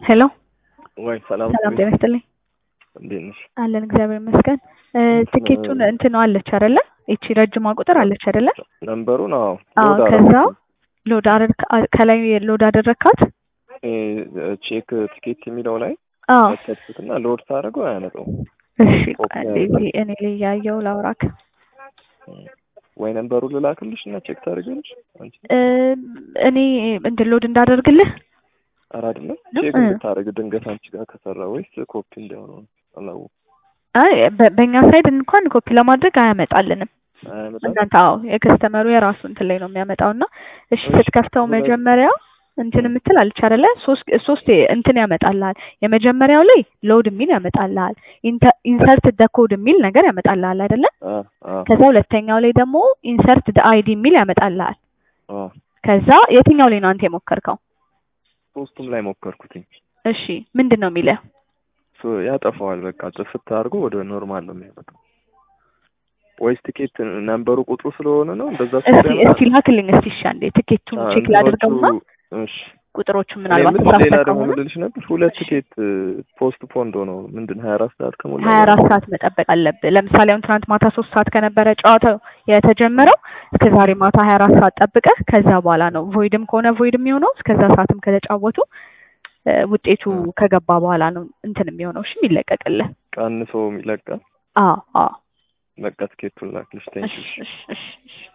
ሄሎ ወይ ሰላም ሰላም ጤና ይስጥልኝ። እንዴት ነሽ? አለን እግዚአብሔር ይመስገን። እ ትኬቱን እንትን አለች አይደለ? ይቺ ረጅሟ ቁጥር አለች አይደለ? ነምበሩን አዎ አዎ ሎድ ከዛ አደረኩት። ሎድ አደረግ ከላይ ሎድ አደረግካት? እ ቼክ ቲኬት የሚለው ላይ አዎ ከተትኩትና ሎድ ሳደርገው አያመጣውም። እሺ ኮፒ ቆይ አንዴ ያደርጋል። እዚህ እኔ ላይ ያየው ላውራክ ወይ ነምበሩን ልላክልሽ እና ቼክ ታደርጊያለሽ አንቺ? እ እኔ እንትን ሎድ እንዳደርግልህ ኧረ አይደለም ነው? ቼክ እ። እንድታደርግ ድንገት አንቺ ጋር ከሰራ ወይስ ኮፒ እንዳይሆነ ነው አላወኩም። አይ በ- በእኛ ሳይድ እንኳን ኮፒ ለማድረግ አያመጣልንም። አያመጣም? እናንተ አዎ የከስተመሩ የራሱ እንትን ላይ ነው የሚያመጣው እና እሺ እሺ፣ ስትከፍተው ሁለት- መጀመሪያ እንትን የምትል አለች አይደለ? ሶስት ሶስት እንትን ያመጣልሃል። የመጀመሪያው ላይ ሎድ የሚል ያመጣልሃል። ኢንሰርት ደ ኮድ የሚል ነገር ያመጣልሃል አይደለ? አ አ ከዛ ሁለተኛው ላይ ደግሞ ኢንሰርት ደ አይዲ የሚል ያመጣልሃል። አ ከዛ የትኛው ላይ ነው አንተ የሞከርከው? ሶስቱም ላይ ሞከርኩትኝ። እሺ ምንድን ነው የሚለው? ሶ ያጠፋዋል። በቃ ጥፍት አድርጎ ወደ ኖርማል ነው የሚያመጣው። ወይስ ቲኬት ነምበሩ ቁጥሩ ስለሆነ ነው እንደዛ እስቲ ስለሆነ እስቲ ላክልኝ እስቲ እሺ አንዴ ትኬቱን ቼክ ላድርገውና እሺ ቁጥሮቹን እኔ ምናልባት የምልሽ ሌላ ተሳስተህ ደግሞ ከሆነ ምልልሽ ነበር ሁለት እሺ። ቲኬት ፖስት ፖንድ ሆነው ምንድን ሀያ አራት ሰዓት ከሞላ ሀያ አራት ሰዓት መጠበቅ አለብህ። ለምሳሌ አሁን ትናንት ማታ ሶስት ሰዓት ከነበረ ጨዋታው የተጀመረው እስከ ዛሬ ማታ ሀያ አራት ሰዓት ጠብቀህ ከዛ በኋላ ነው ቮይድም ከሆነ ቮይድ የሚሆነው እስከዛ ሰዓትም ከተጫወቱ እ፣ ውጤቱ እ። ከገባ በኋላ ነው እንትን የሚሆነው። እሺ የሚለቀቅልህ። ቀንሶ ይለቃል። አዎ አዎ። በቃ ቲኬቱን ላክልሽ። ቴንኪ እሺ እሺ እሺ እሺ